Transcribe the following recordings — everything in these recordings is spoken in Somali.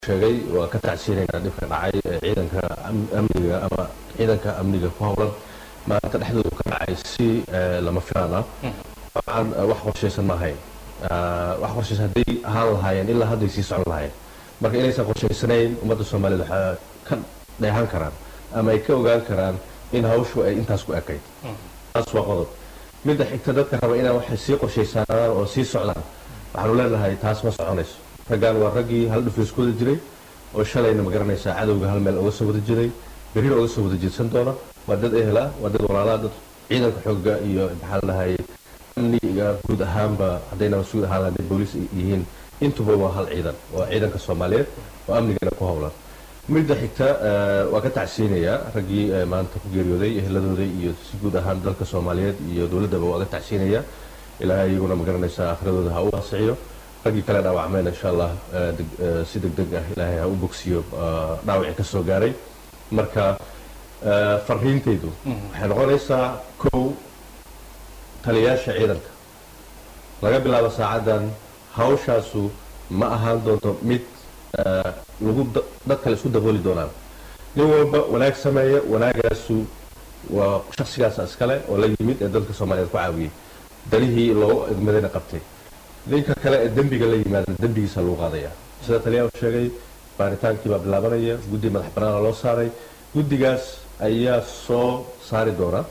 sheegay waa ka tacsiinaynaa dhibka dhacay ee ciidanka amniga ama ciidanka amniga ku howlan maanta dhexdoodu ka dhacay si lama filaan ah waxaan wax qorshaysan ma ahayn wax qorshaysan hadday ahaan lahaayeen ilaa hadday sii socon lahaayeen marka inaysan qorshaysanayn ummadda soomaaliyeed waxaa ka dheehan karaan ama ay ka ogaan karaan in hawshu ay intaas ku ekayd taas waa qodob midda xigta dadka raba inaan waxay sii qorshaysanaan oo sii socdaan waxaanu leenahay taas ma soconayso raggaan waa raggii hal dhufeys ku wada jiray oo shalayna ma garanaysaa cadowga hal meel uga soo wada jiray berrina uga soo wada jeedsan doona waa dad ehela waa dad walaalaa dad ciidanka xoogga iyo maxaa la dhahay amniga guud ahaanba haddayna mas-uul ahaan hadday booliis yihiin intuba waa hal ciidan waa ciidanka soomaaliyeed oo amnigana ku howlan midda xigta waa ka tacsiinayaa raggii maanta ku geeriyooday eheladooda iyo si guud ahaan dalka soomaaliyeed iyo dowladdaba waa ka tacsiinayaa ilaahay iyaguna ma garanaysaa akhradooda ha u waasixiyo raggii kale dhaawacmeen insha allah si deg deg ah ilaahay ha u bogsiyo dhaawacii ka soo gaaray marka fariintaydu waxay noqonaysaa kow taliyaasha ciidanka laga bilaabo saacaddan hawshaasu ma ahaan doonto mid lagu dad kale isku dabooli doonaan nin walba wanaag sameeya wanaagaasu waa shaksigaasa iskale oo la yimid ee dalka soomaaliyeed ku caawiyey dalihii loogu egmadayna qabtay ninka kale ee dembiga la yimaada dembigiisa lagu qaadaya sida taliyaa u sheegay baaritaankii baa bilaabanaya guddi madax banaana loo saaray guddigaas ayaa soo saari doona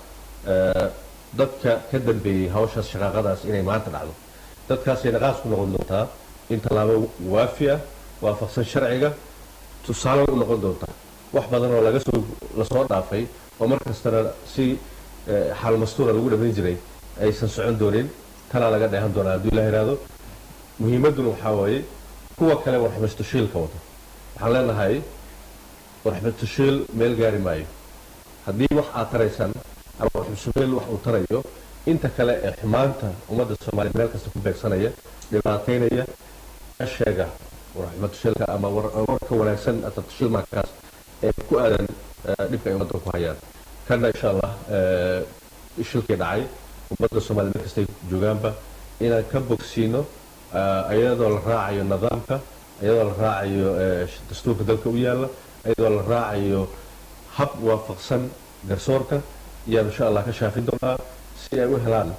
dadka ka dambeeyey hawshaas shaqaaqadaas inay maanta dhacdo dadkaasay naqaas ku noqon doontaa in tallaabo waafi ah waafaqsan sharciga tusaale u noqon doontaa wax badan oo laga soo lasoo dhaafay oo mar kastana si xaal mastuura lagu dhamayn jiray aysan socon doonin tanaa laga dheehan doonaa hadduu ilah ihahdo muhiimadduna waxaa waaye kuwa kale warxmastashiilka wada waxaan leenahay warxmastashiil meel gaari maayo haddii wax aad taraysaan ama warxmastashiil wax uu tarayo inta kale ee xumaanta ummadda soomaaliya meel kasta ku beegsanaya dhibaataynaya sheega warxmastashiilka ama warka wanaagsan tashiilmaakaas ee ku aadan dhibka ay ummadda ku hayaan kanna insha allah shilkii dhacay ummadda soomaliya meel kastay joogaanba inaan ka bogsiino iyadoo la raacayo nidaamka iyadoo la raacayo dastuurka dalka u yaalla iyadoo la raacayo hab waafaqsan garsoorka ayaan insha allah ka shaafin doonaa si ay u helaan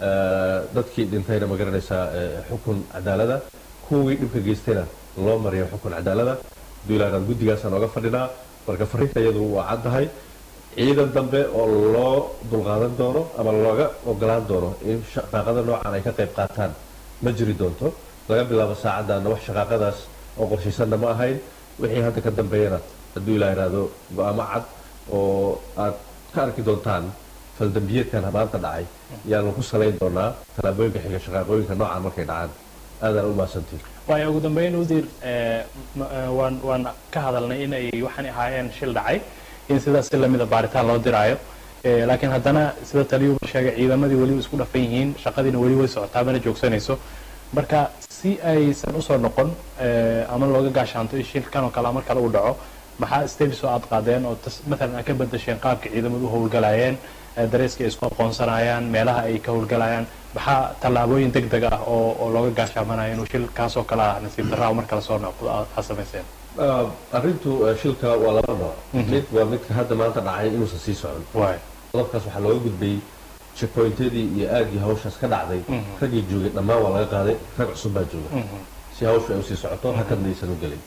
dadkii dhintayna ma garanaysaa xukun cadaalada kuwii dhibka geystayna loo mariyo xukun cadaalada duulaanaan guddigaasaan oga fadhinaa marka fariinta iyadu waa caddahay ciidan dambe oo loo dulqaadan doono ama looga ogolaan doono in shaqaaqada noocan ay ka qayb qaataan ma jiri doonto laga bilaabo saacaddaana wax shaqaaqadaas oo qorshaysanna ma ahayn wixii hadda ka dambeeyana hadduu ilaa ihahdo go-aamo cad oo aad ka arki doontaan faldambiyeedkan maanta dhacay yaanu ku salayn doonaa tallaabooyinka xiga shaqaaqooyinka noocan markay dhacaan aadaan u mahadsantiin waayo ugu dambeyn udiir waan waan ka hadalnay in ay waxaan ahaayeen shil dhacay in sidaas si lamida baaritaan loo diraayo laakiin haddana sida taliyuuba sheegay ciidamadii weliba isku dhafan yihiin shaqadiina weli way socotaa mana joogsanayso marka si aysan usoo noqon ama looga gaashaanto in shilkan oo kale mar kale uu dhaco maxaa steps oo aad qaadeen oo maalan aad ka bedasheen qaabka ciidamadu u howlgalayeen dareyska ay isku aqoonsanayaan meelaha ay ka howlgalayaan maxaa tallaabooyin deg deg ah oo oo looga gaashaamanayo inuu shil kaasoo kale ah nasiib darraa mar kale soo noqdo aad samayseen arrintu shilka waa laba nooc mid waa midka hadda maanta dhacay inuusan sii socon waay qodobkaas waxaa looga gudbay checkpointyadii iyo aagii hawshaas ka dhacday raggii joogay dhammaan waa laga qaaday rag cusub baa jooga si hawshu ay usii socoto hakadna aysan u gelin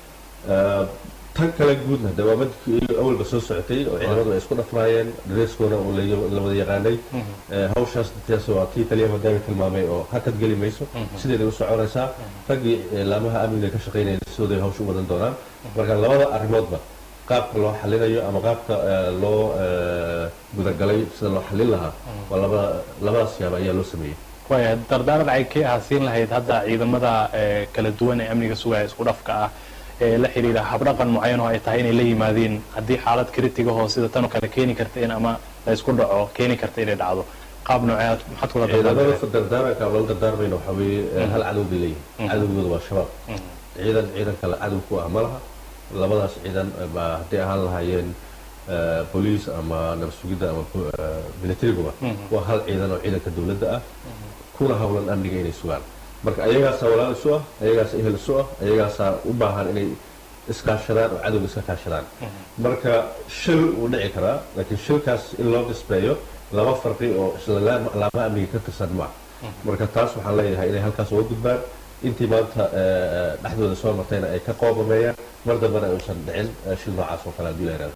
tan kale guudna de waa midkii awalba soo socotay oo ciidamadu ay isku dhafnaayeen dareeskoona uu la wada yaqaanay hawshaas taas waa tii taliya madaami tilmaamay oo hakad geli mayso sideeday u soconaysaa raggii laamaha amniga ka shaqaynaya sidooday hawsha u wadan doonaan marka labada arrimoodba qaabka loo xalinayo ama qaabka loo gudagalay sida loo xalin lahaa waa laba labadaas yaaba ayaa loo sameeyey waaya dardaaran ay ka ahasiin lahayd hadda ciidamada kala duwan ee amniga sugaya isku dhafka ah ee la xiriira habdhaqan mucayan oo ay tahay inay la yimaadeen haddii xaalad kritigahoo sida tanoo kale keeni karta in ama la isku dhaco keeni karta inay dhacdo qaab nooceed maxaad kula ciidamada dardaaranka loola dardaarmayna waxaa weeye hal cadow bay leeyihin cadowgooda waa shabaab ciidan ciidan kale cadow ku ah ma laha labadaas ciidan ba hadday ahaan lahaayeen boliis ama nabadsugidda ama milatariguba waa hal ciidan oo ciidanka dowladda ah kuna howlan amniga inay sugaan marka ayagaasaa walaal isu ah ayagaasaa ehel isu ah ayagaasaa u baahan inay iskaashadaan oo cadowga iska kaashadaan marka shil wuu dhici karaa laakiin shilkaas in loo disbeeyo laba farqi oo isla laamaha amniga ka tirsan ma marka taas waxaan leeyahay inay halkaas uga gudbaan intii maanta dhexdooda soo martayna ay ka qoobameeyaan mar dambena ay uusan dhicin shil noocaas oo kale haddii la yidhahdo